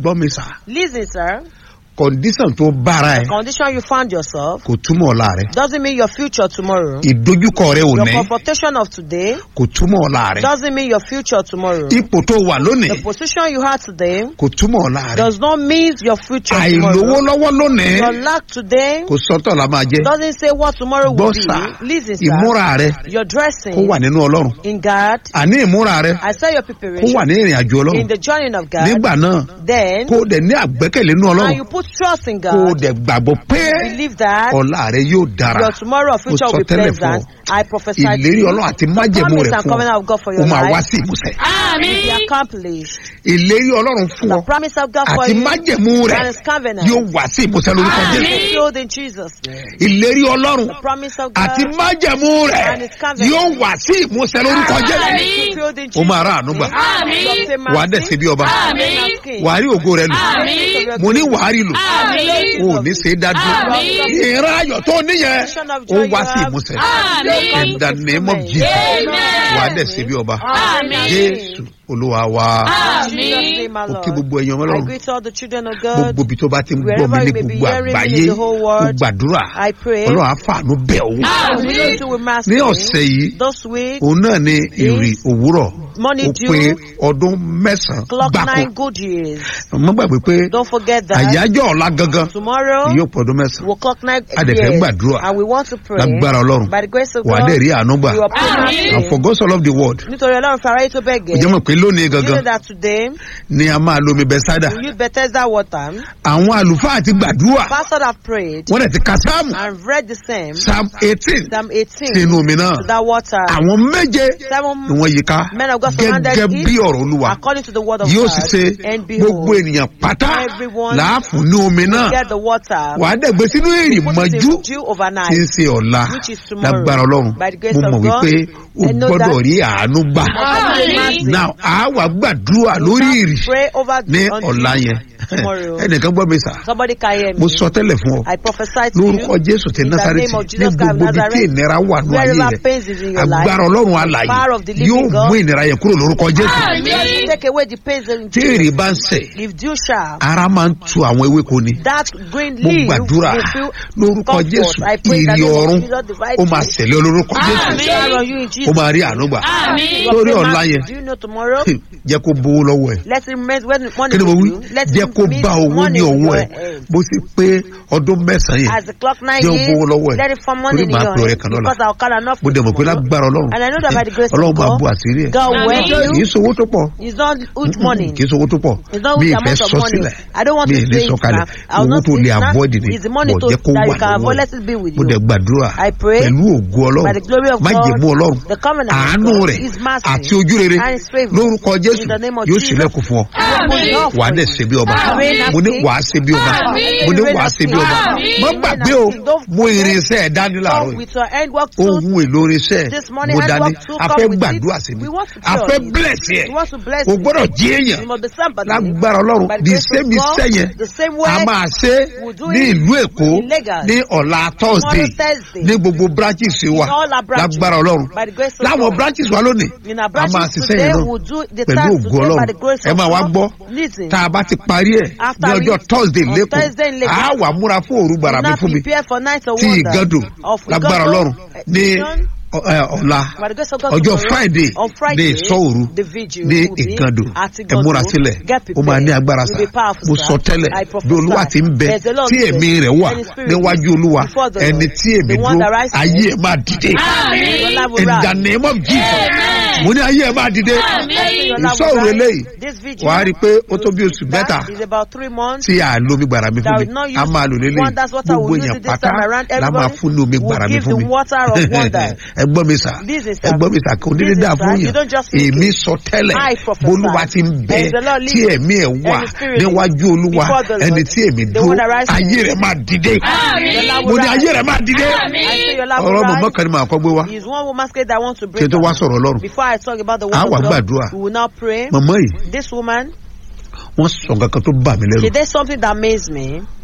gbọ́ mi sà Listen, sir. condition tó bára ẹ Condition you found yourself kò túmọ̀ ọ̀la rẹ doesn't mean your future tomorrow. ìdojúkọ rẹ ò Your ní confrontation of today kò túmọ̀ ọ̀la rẹ doesn't mean your future tomorrow. ipò tó wà lónìí The position you had today kò túmọ̀ ọ̀la rẹ does not mean your future àìlówó tomorrow. lọ́wọ́ lónìí Your lack today kò sọ́tọ̀ la máa jẹ́ doesn't say what tomorrow will gbọ́ sà be. Listen, sir. ìmúra rẹ Your kó dressing wà nínú ọlọ́run in God. àní ìmúra rẹ I say your kó preparation wà ní ìrìn àjò in ọlọ́run the journey of God. nígbà náà Then, kó o dẹ̀ ní àgbẹ́kẹ̀lé nínú and ọlọ́run you put trust in kó o God. dẹ̀ gbàgbọ́ pé Believe that ọ̀la rẹ yóò dára your tomorrow or future Mo will be sọ tẹ́lẹ̀ fún pleasant. I prophesy to ìlérí you. ọlọ́run àti májẹ̀mú promise rẹ̀ and fún covenant ọ of God for ó your máa wá life sí ìmúṣẹ will be Àmín. accomplished. ìlérí ọlọ́run fún The ọ promise of God for àti you májẹ̀mú rẹ̀ and His covenant yóò wá sí ìmúṣẹ lórúkọ Àmín. jésù fulfilled in Jesus' name. ìlérí ọlọ́run The promise of àti God májẹ̀mú rẹ̀ and His covenant yóò wá sí ìmúṣẹ lórúkọ jésù Àmín. fulfilled in ó Jesus' máa rà àánú gbà Àmín. wàá dẹ̀ sí bí ọba Àmín. wàá rí ògo rẹ lò Àmín. mo ní wàá rí lò Àmín. o ò ní ṣe é dá dúró Àmín. ìran ayọ̀ tó níyẹn ó wá sí ìmúṣẹ Àmín. in the name of Jesus Amen. wàá dẹ̀ sí bí ọba Àmín. jésù olúwa wa Àmín. ó kí gbogbo ẹ̀yàn I ọlọ́run greet all the children of God. gbogbo ibi tó bá ti ń gbọ́ mi Wherever ní you may be gbogbo hearing me àgbáyé in the whole ó world, gbàdúrà I pray. ọlọ́run á fàánú bẹ̀ ọ́ Àmín. We don't do with mass ní pay. ọ̀sẹ̀ yìí This week, òun náà ní ìrì òwúrọ̀ Money ó due. pé ọdún mẹ́sàn-án clock gbáko nine good years. mo gbàgbé pé Don't forget that. àyájọ́ ọ̀la gangan Tomorrow, yóò pọ̀ ọdún mẹ́sàn-án we'll clock nine A dẹ̀ fẹ́ years. gbàdúrà. And we want to pray. lágbára ọlọ́run By the grace of wà á God, dẹ̀ rí àánú gbà we will pray Àmín. and for God so love the world nítorí ọlọ́run fi aráyé tó bẹ́ẹ̀ ó jẹ́ gẹ́. mọ̀ pé lónìí You know gangan that today, ni a máa lomi bẹ́sádà we use Bethesda water. àwọn àlùfáà ti gbàdúrà Pastors have prayed wọ́n dẹ̀ ti ka sáàmù and read the same. psalm eighteen Psalm 18 sínú omi náà to that water. àwọn méje Seven ni wọ́n yí ká men of God surrounded gẹ́gẹ́ it bí ọ̀rọ̀ olúwa according to the word of yóò God. sì ṣe And gbogbo behold, ènìyàn pátá everyone láàfún ní omi náà get the water. wà á dẹ̀gbẹ́ sínú èrì Put it mọ́jú in dew overnight. tí ń ṣe ọ̀la Which is tomorrow. lágbára ọlọ́run By the grace mo of mọ̀ God, wípé o I know gbọ́dọ̀ that. rí àánú gbà Àmín. now a wà gbàdúrà lórí ìrì Pray over ní on ọ̀la yẹn tomorrow. ẹnìkan gbọ́ mi sà Somebody can hear mo me. sọ tẹ́lẹ̀ fún ọ I prophesy to lórúkọ you. jésù ti in the násàrẹ́tì name of ní Jesus Christ of gbogbo ibi tí Nazareth, ìnira wà ní ayé Wherever rẹ pains is in your life, agbára ọlọ́run alàyè power of the living yóò God. mú ìnira yẹn kúrò lórúkọ jésù Àmín. take away the pains in tí èrè bá ń sẹ̀ If dew shall, ara máa ń tu àwọn ewéko ni that green mo leaf gbàdúrà will feel lórúkọ comfort. jésù I pray in the ìrì name of ọ̀run Jesus, divide ó máa you. ṣẹlẹ̀ olórúkọ jésù Àmín. Shower on you in ó Jesus' máa rí àánú gbà Àmín. lórí ọ̀la yẹn Do you know tomorrow? jẹ́ kó bówó lọ́wọ́ ẹ̀ Let it remain when money kí ni mo wí with you. Let jẹ́ it kó mean bá owó money ní with ọwọ́ your ẹ̀ hand. bó sì pé ọdún mẹ́sàn-án yẹn As the clock nine jẹ́ ó years, bówó lọ́wọ́ ẹ̀ let it form money torí in màá your pè ọ̀rẹ́ hand. kan lọ́la Because I'll call enough mo dẹ̀ mọ̀ pé tomorrow. lágbára ọlọ́run And I know that by the grace of ọlọ́run máa God, bu àṣírí ẹ̀ God will Àmín. help kì í you. sowó tó pọ̀ It's not huge money. kì í sowó tó pọ̀ It's not mi huge ì fẹ́ amount of sọ money. sílẹ̀ I don't want mi to ì lè say sọ it kalẹ̀ now. I will owó not tó say lè it now. avoid ni It's the money bọ̀ to, jẹ́ kó that wà you can lọ́wọ́ avoid. ẹ̀ Let it be with mo you. dẹ̀ gbàdúrà I pray pẹ̀lú ògo ọlọ́run by the glory of májẹ̀mú God, ọlọ́run the covenant of àánú God, rẹ̀ His mercy, àti ojú rere and His favor. lórúkọ jésù In the name of yóò Jesus. sílẹ̀kùn fún ọ Àmín. wàá dẹ̀ ṣe bí ọba Àmín. mo ní wàá ṣe bí ọba Àmín. mo ní wàá ṣe bí ọba Àmín. má gbàgbé o mú irinṣẹ́ ẹ̀ dání láàárọ̀ Come yìí with your hand work too. ohun èlò irinṣẹ́ This morning, mo hand dání work too. a Come fẹ́ with gbàdúrà it. sí mi We want to a pray fẹ́ on it. bless yẹ We want to bless o you. gbọ́dọ̀ jí èèyàn You must be somebody. lágbára ọlọ́run By the the grace of same God, iṣẹ́ yẹn the same a way máa ṣe we'll do ní it ìlú èkó in Lagos. ní ọ̀la thursday Thursday. ní gbogbo branches wa In all our branches. lágbára ọlọ́run By the grace of láwọn God. branches wa lónìí In our a máa branches ṣiṣẹ́ today, yẹn náà we'll do the pẹ̀lú task ògo today by ọlọ́run the grace ẹ of máa wá God. gbọ́ Listen. tá a bá ti parí ẹ̀ After ní we- ọjọ́ thursday on lẹ́kọ̀ọ́ Thursday in Lagos. a wà múra fún òru gbàrà mi Now fún mi prepare for night of tí wonder. ìgàdò Of lágbára Igando ọlọ́run ní exhibition. ọ- ẹ, ọ̀la By the grace of God ọjọ́ tomorrow, friday on ní Friday, ìsọ̀òru the vigil ní will be ìgàdò at ẹ Igando. múra sílẹ̀ Get ó máa ní prepared. agbára Will sá be powerful, mo sir. sọ tẹ́lẹ̀ I bí prophesy. olúwa ti ń bẹ There's a Lord tí with ẹ̀mí us, rẹ̀ wà and His Spirit níwájú is olúwa before the ẹni Lord. tí èmi The one dúró that rises. ayé ẹ̀ máa dìde Àmín. Your life will in the rise. name of jesus Amen. mo ní ayé ẹ̀ máa dìde Àmín. Your life ìsọ̀rọ̀ will rise. eléyìí This vigil wàá rí i pé ó tó bí oṣù mẹ́ta that is about three months. tí a lo omi gbàrà mi fún That mi will not use a máa lò lélẹ̀ wonders water gbogbo will use èèyàn it this pátá time around. la máa Everybody fún ní omi will gbàrà mi give fún the mi water of wonder. ẹ gbọ́ mi sà This is ẹ gbọ́ mi sà kò ní This is dídá sir. fún You yàn don't just speak èmi it. sọ tẹ́lẹ̀ I prophesy. bolúwa ti ń bẹ As the Lord tí lives ẹ̀mí ẹ̀ wà and His Spirit níwájú olúwa before the Lord, ẹni tí èmi the dúró one that rises. ayé rẹ̀ máa dìde Àmín. Your life mo will ní rise. ayé rẹ̀ máa dìde Àmín. I say your life will ọ̀rọ̀ mọ̀mọ́ rise. kan ni màá kọ́ gbé wá Is one woman scared that I want to kí break n tó wá down. sọ̀rọ̀ ọlọ́run Before I talk about the A word wá of gbàdúrà. God, we will now pray. mọ̀mọ́ yìí This woman, wọ́n sọ nǹkan kan tó bà mí she lẹ́rù did something that amazed me.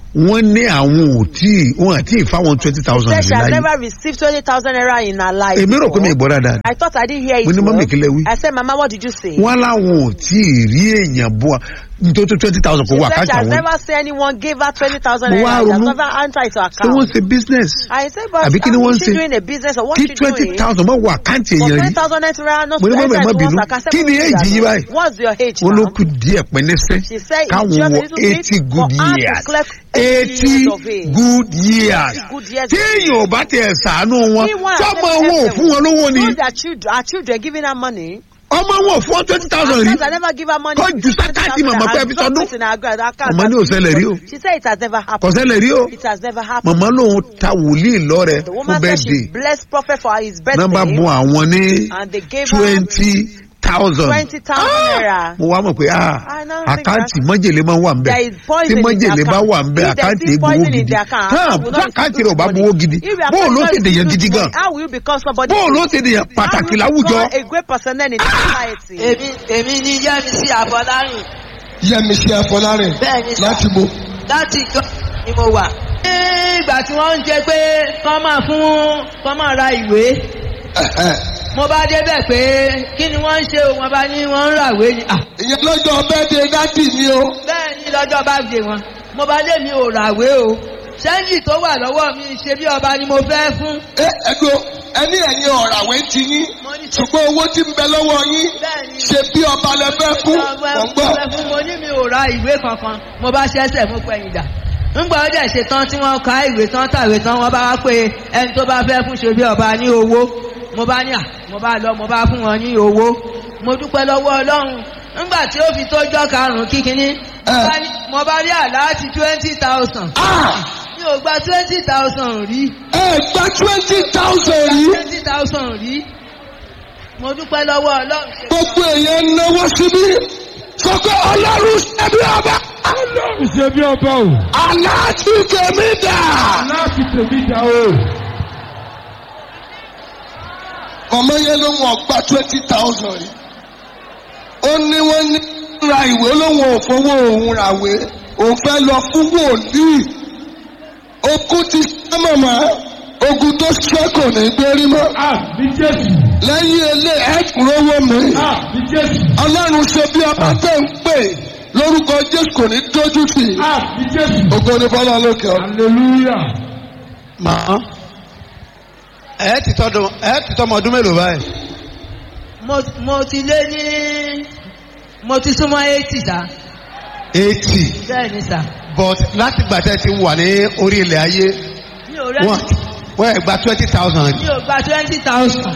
wọ́n ní àwọn ò tí wọ́n àti ìfáwọn twenty thousand Said she has láyé never received 20,000 naira in her life. èmi rò pé mi before. ìgbọ́ dáadáa I thought I didn't hear it. Mo ní, well. "Mummy, kí lẹ wí?" I said, Mama, what did you say? wọ́n láwọn ò tí ì rí èèyàn bọ́ nítorí twenty thousand kò She wọ said she àkáǹtì has àwọn never seen anyone give her 20,000 Mo wá naira. She has ronú. never entered into her tí wọ́n account. ṣe business I said, but Àbí kí ni how wọ́n is she ṣe? doing a business or what kí she twenty doing? thousand mọ̀ wọ àkáǹtì For èèyàn rí 20,000 naira, not Mo ní, to "Mummy, enter má into bínú. one's account." I said, Kí ni "Mummy, age yìí you are báyìí?" not- What's your age wọ́n ló now? kù díẹ̀ pẹ́ẹ́nẹ́sẹ́ She said it's káwọn just a wọ little bit eighty for good her to years collect 80 eighty years of age. good years Good years tí èèyàn ò bá tiẹ̀ sàánú wọn Meanwhile, fọmọ let me wọn ò tell fún you, wọn lówó ni Know that children, our children giving her money. ọmọ wọn ò fún wọn twenty thousand rí Sometimes I never give her money. Kọ́ ju sákàtì màmá pé ẹ fi sọdún. Màmá ní ò ṣẹlẹ̀ rí o. She said it has never happened. kọ̀sẹ́lẹ̀ rí o It has never happened. màmá lòun ta wòlíì lọ́rẹ̀ The fún woman said she bẹ́ẹ̀dẹ̀ blessed prophet for his birthday. nọ́mbà bùn àwọn ní And they gave her twenty thousand 20,000 naira. mo wá mọ̀ pé ah I now think àkáǹtì mọ́jèlé máa ń wà ń bẹ̀ There is tí poison in mọ́jèlé the bá account. wà ń bẹ̀ If there àkáǹtì is egbowó poison in gidi the account, hàn how will tí not àkáǹtì receive rẹ̀ ò bá money? gbowó gidi If you are bóun ló not ṣe dèyàn receiving gidi gan money, How will you become somebody? bóun ló ṣe dèyàn pàtàkì láwùjọ How will you become a great person then in the society? èmi èmi ní yẹ́misí àbọ̀lárìn yẹmísí afọlárin bẹ́ẹ̀ ni sà láti bo láti gan ni mo wà. ní ìgbà tí wọ́n ń jẹ pé kọ́ máa fún kọ́ máa ra ìwé mo bá débẹ̀ pé kí ni wọ́n ń ṣe o wọ́n bá ní wọ́n ń ràwé ni. Ah, ìyẹn lọ́jọ́ bẹ́ẹ̀dẹ̀ dádì mi o bẹ́ẹ̀ ni lọ́jọ́ bá dé wọn mo bá lé mi ò ràwé o ṣẹ́ńjì tó wà lọ́wọ́ mi ṣe bí ọba ni mo fẹ́ fún. ẹ ẹgbẹ́ ẹni ẹ̀yin ọ̀ràwé ti yín mo ní ṣe ṣùgbọ́n owó tí ń bẹ lọ́wọ́ yín bẹ́ẹ̀ ni ṣe bí ọba lẹ fẹ́ kú ọba mọ̀ ń gbọ́ ọba fún mo ní mi ò ra ìwé kankan mo bá ṣẹ́ṣẹ̀ mú pẹ̀yìn dà ńgbà ó dẹ̀ ṣe tán tí wọ́n ka ìwé tán tàwé tán wọ́n bá wá pé ẹni tó bá fẹ́ fún ṣe bí ọba ní owó mo bá ní à mo bá lọ mo bá fún wọn ní owó mo dúpẹ́ lọ́wọ́ ọlọ́run ńgbà tí ó fi tójọ́ karùn-ún kíkiní mo bá ní- mo bá rí àláàtì twenty thousand Ah! mi ò gba twenty thousand rí ẹ gba twenty thousand rí twenty thousand rí mo dúpẹ́ lọ́wọ́ ọlọ́run ṣe gbogbo èèyàn náwó síbí sọ pé ọlọ́run ṣẹ́bí ọba Ọlọ́run ṣe bí ọba o. aláàtì tèmi dà. Láti tèmi dá o. ọmọ yẹn ló wọn gba twenty thousand rí ó ní wọ́n ní ra ìwé lóun ò fowó òun ràwé òun fẹ́ lọ fún wòlíì okun ti ṣẹ́ mọ̀mọ́ ogun tó ṣẹ́ kò ní gbérí mọ́ Àmì Jésù. lẹ́yìn ilé ẹ̀kúnrówó mi Àmì Jésù. ọlọ́run ṣe bí ọba tẹ̀ ń pè lórúkọ jésù kò ní dójú tì í Àmì Jésù. ògo ní bọ́lá lókè ọ. Hallelujah. màá ẹ ti tọdún ẹ ti tọmọ ọdún mélòó báyìí mo mo ti lé ní mo ti súnmọ́ eighty sá eighty bẹ́ẹ̀ ni sá but láti gbà tẹ́ ti wà ní orí ilẹ̀ ayé mi ò rẹ́ wọ́n wọ́n ẹ̀ gba twenty thousand mi ò gba twenty thousand.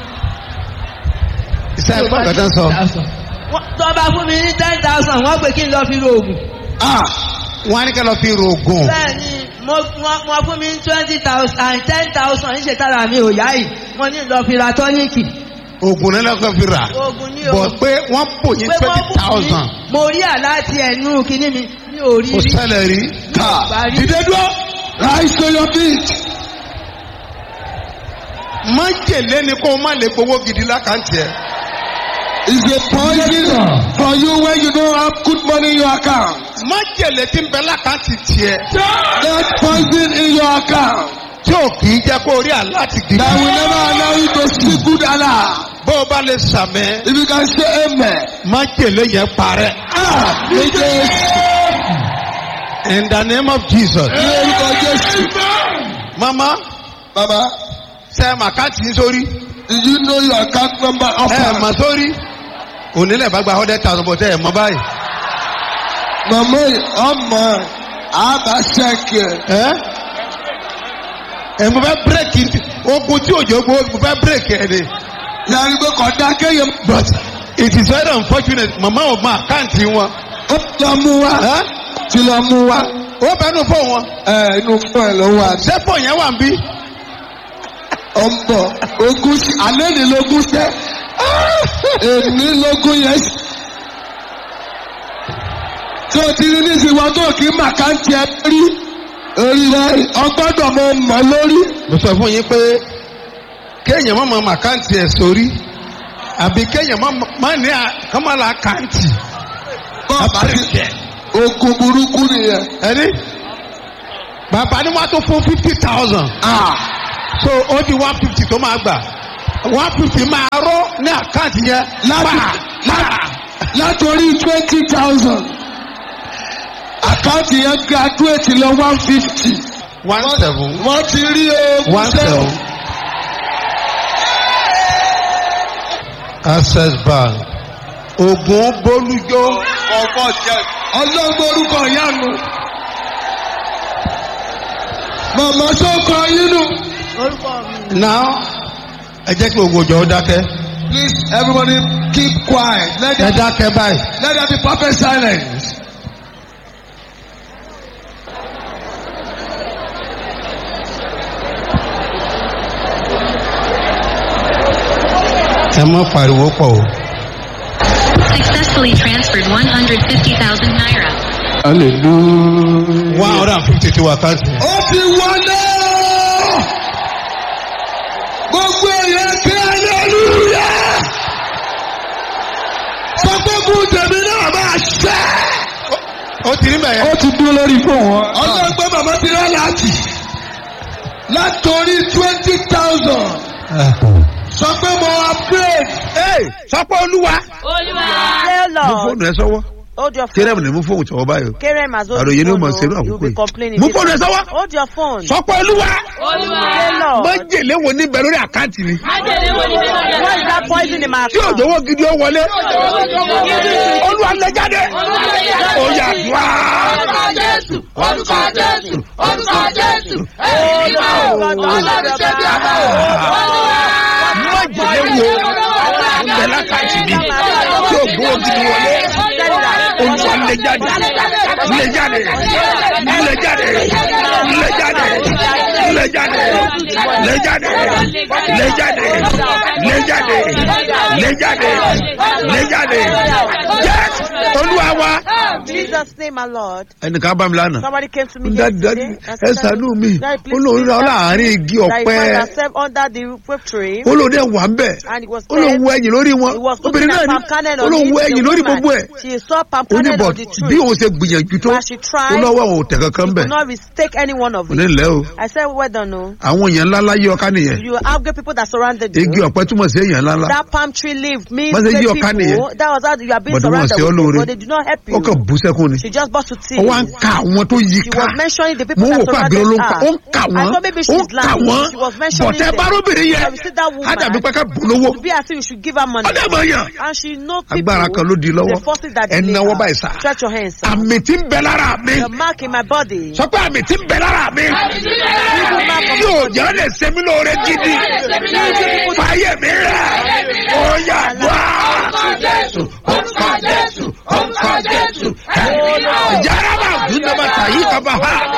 iṣẹ́ ẹ̀gbọ́n kan tán sọ tó bá fún mi ní ten thousand wọ́n pè kí n lọ fi ro oògùn. ah wọ́n á ní kẹ́ lọ fi rògùn bẹ́ẹ̀ ni mo wọ́n wọ́n fún mi ní twenty thousand and ten thousand ń ṣe tára mi ò yá yìí mo ní lọ fi ra tọ́níìkì. oògùn náà lọ́kàn fi rà oògùn ní o. bọ̀ pé wọ́n pò yín pé wọ́n twenty fún mi thousand mo rí àláti ẹnu kínní mi mi ò rí kò rí. ṣẹlẹ̀ rí ká Parí. dídé dúró rise to your feet. májèlé ni kó o má lè gbowó gidi lákàntì ẹ̀ is a poison for you when you don't have good money in your account. májèlé tí ń bẹ lákàntì tiẹ̀ That poison in your account tí ò kì í jẹ́ kó o rí àláti gidi that will never allow you to see good Allah. bó o bá lè sàmẹ́ If you can say amen. májèlé yẹn parẹ́ Ah, ní Jésù. in the name of Jesus Ní orúkọ Jésù. mama Baba, ṣe màkàtì yín sórí did you know your account number ẹ offer? mà sórí onílẹ̀ bá gba hundred thousand bọ̀ tẹ́ ẹ̀ mọ́ báyìí Màmá yìí, ọmọ àbá ṣẹ́kì ẹ̀. ẹ ẹ mo fẹ́ bírèkì ogun tí òjò gbó mo fẹ́ bírèkì ẹ ni Yàrá pé kọ̀dá kéèyàn but it is very unfortunate mama ò mọ àkáǹtì wọn ó lọ mú wa. ẹ Ti lọ mú wa. ó bẹnu fún wọn Ẹ inú fún ẹ ló wà. sẹ́pọ̀ yẹn wà ń bí Ó ń bọ̀. Ogún sí. Àlẹ́ ni lógún sẹ́. Èmi lógún yẹn. sí. Tí o ti rí ní ìsìnwá tó kì í mà ká ń tiẹ̀ rí. Orí rẹ̀ ọgbọ́dọ̀ mọ mọ̀ lórí. mo sọ fún yín pé kéèyàn má mọ àkáǹtì ẹ̀ sórí àbí kéèyàn má má ní àkàmọ́lá àkáǹtì Bọ́ọ̀ bá ti àbírèkì ẹ̀ ogun burúkú nìyẹn. ẹni bàbá ni wọ́n tó fún fifty thousand so ó di one fifty tó máa gbà one fifty máa rọ́ ní àkáǹtì yẹn Láti- pa pa látòrí twenty thousand àkáǹtì yẹn graduate lọ one fifty one seven wọ́n ti rí oògùn one seven access bank ogun bolújó ọlọ́gbọ́n orúkọ ìyanu màmá sọ́kọ yínú. now ẹ jẹ́ kí gbogbo ọjọ́ dákẹ́ please everybody keep quiet let ẹ there, dákẹ́ báyìí let there be perfect silence. ẹ má pariwo pọ̀ o. Successfully transferred 150,000 naira. one hundred and fifty ti wà káàsì. ó ti wọlé gbogbo èèyàn kí aleluya sọ pé kú tèmi náà máa ṣẹ. ó ti rí bẹ́ẹ̀ ó ti dúró lórí fún wọn. ọlọ́gbẹ́ bàbá ti rán láti látòrí twenty thousand sọ pé mo upgrade. sọ pé olúwa. Say, mú Lord, fóònù ẹ sọ́wọ́ hold your kéré phone. mi ní mú fóònù tọwọ́ báyìí o. Kerem has hold àròyé the ni ó phone. mọ̀ ṣerú oh, You'll àkókò be yìí. complaining. mú this fóònù ẹ time. sọ́wọ́. Hold your phone. sọ pé olúwa. Say, Lord, májèlé wo ní bẹ lórí àkáǹtì mi. what is that poison in my tí account? òjòwò gidi ó wọlé. olúwa lè jáde. ó yà dùá. orúkọ jésù orúkọ jésù májèlé wo ń bẹ lákàtì mi. tí òjòwò gidi wọlé. olúwa lè jáde. lè jáde. lè jáde. lè jáde. lè jáde. lè jáde. lè jáde. lè jáde. lè jáde. lè jáde. yes olúwa wa. Jesus' name, my Lord. ẹnìkan bá mi lánàá. Somebody came to me Daddy, yesterday daddy, and ẹ said, ṣàánú mi. Daddy, please Ó lóun please ra help láàárín me. igi That he ọ̀pẹ. found herself under the whip tree ó lóun dẹ̀ wà ń bẹ̀. and it was ó lóun said wo ẹ̀yìn lórí wọn. he was obìnrin looking náà at ni palm kernel ó on lóun it, wo the ẹ̀yìn lórí woman. gbogbo ẹ̀. She saw palm ó ní kernel bọ̀ on the bí tree. òun ṣe gbìyànjú tó But she ó tried. lọ́wọ́ àwọn òtẹ̀ kankan She bẹ̀. could not mistake any one of kò ní it. lẹ́ o. I said, well done, no. àwọn èèyàn ńlá láyé ọká nìyẹn. You have good people that surrounded igi you. ọ̀pẹ túmọ̀ sí èèyàn ńlá ńlá. That palm tree leaf means Wọ́n ṣe great yí ọ̀ká nìyẹn. people. That was how you are being But wọ́n surrounded ṣe ọ́ with lóore. people. They did not help ó kàn you. bú sẹ́kún ni. She just burst to ó tears. wá ń ka àwọn tó yí She ká. was mentioning the mo people ń that wò pé àbí surrounded olóńkà ó her. ń kà I wọ́n thought maybe ó ń she's kà lying. wọ́n She was mentioning bọ̀tẹ́ them. bárúbìnrin yẹn So we see that woman. á dàbí pé ká bù lówó To be as if you should give her money. ọdẹ mọ̀ yàn And she know people. agbára kan ló di lọ́wọ́ The forces that ẹ delay náwó her. báyìí sá Stretch your hands. sir. àmì tí ń bẹ lára mi The mark in my body. sọ pé àmì tí ń bẹ lára mi yóò jẹ́ lè ṣe mí lóore gidi fàyè mi rẹ̀ ó yà wá. orúkọ jésù orúkọ jésù jaraba dundaba tayi kaba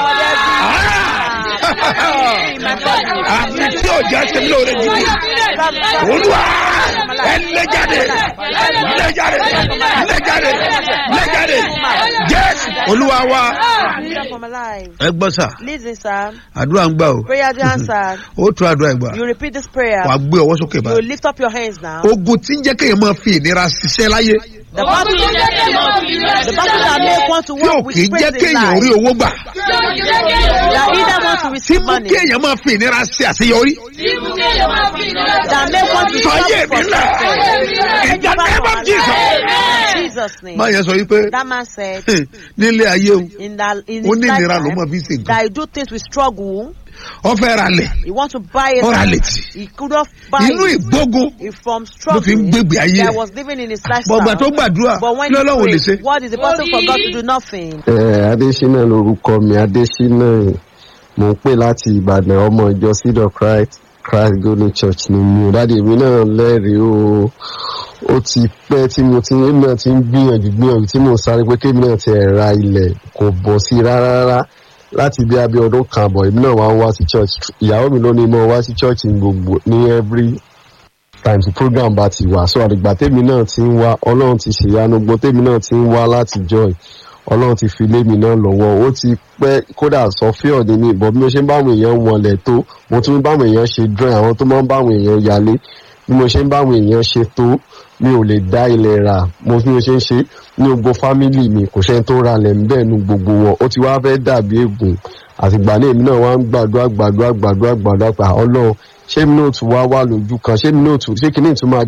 ha àmì tí ò jẹ́ ṣe mí lóore gidi olúwa ẹ lẹ́jáde lẹ́jáde lẹ́jáde lẹ́jáde jésù olúwa wa From alive. ẹ gbọ́ sà Listen, sir. àdúrà ń gbà o Prayer to answer. ó tún àdúrà ìgbà You repeat this prayer. wà á gbé ọwọ́ sókè You báyìí lift up your hands now. ogun tí ń jẹ́ kéèyàn máa fi ìnira ṣiṣẹ́ láyé The battle, the battle that make one to tí ò walk with kì í jẹ́ praise in kéèyàn life. rí owó gbà That either want to tí receive mú money. kéèyàn máa fi ìnira ṣe àṣeyọrí That make one to fàyè suffer mi for lẹ̀ success. ìjà nẹ́ẹ̀mọ́ jesus In Jesus' name. máa yẹn sọ wípé That man said nílé ayé o in that in ó his ní ìnira ló lifetime máa fi ṣe nǹkan that he do things with struggle. ọ fẹ́ ra lẹ̀ He want to buy it. ọ ra létí He could not buy inú it. ìgbógun He from ló fi ń struggle gbégbé ayé that rẹ̀ was living in his bọ̀gbà tó lifestyle. gbàdúrà But when kí lọ́lọ́run lè he ṣe pray, what is the person for God to do nothing? ẹ adésínà lorúkọ mi adésínà mò ń pè láti ìbàdàn ọmọ ìjọ seed of christ christ golden church ni mi ò dáde mi náà lẹ́rìí o ó ti pẹ́ tí mo ti èmi náà ti ń gbìyànjú gbìyànjú tí mo sáré pé kémi náà ti ẹ̀ ra ilẹ̀ kò bọ̀ sí rárá rárá láti bí abẹ́ ọdún kan àbọ̀ èmi náà wá ń wá sí church ìyàwó mi ló ní mo wá sí church ní gbogbo ní every time tí program bá ti wà so àdìgbà tèmi náà ti ń wá ọlọ́run ti ṣèyanu gbọ́ tèmi náà ti ń wá láti joy ọlọ́run ti fi lé mi náà lọ́wọ́ ó ti pẹ́ kódà sọfíọ̀ ní mi ìbọn bí mo ṣe ń báwọn èèyàn wọlé tó mo tún ń báwọn èèyàn ṣe drawing àwọn tó máa ń báwọn èèyàn yálé bí mo ṣe ń báwọn èèyàn ṣe tó mi ò lè dá ilẹ̀ rà mo fi mo ṣe ń ṣe ní gbogbo fámìlì mi kò ṣẹ́ni tó ra lẹ̀ ń bẹ́ẹ̀ nu gbogbo wọn ó ti wá fẹ́ dàbí ègùn àtìgbà náà èmi náà wá ń gbàdúrà gbàdúrà gbàdúrà gbàdúrà pa ọlọ́run ṣé mi náà tún wá wà lójú kan ṣé mi náà tún ṣé kìíní tún máa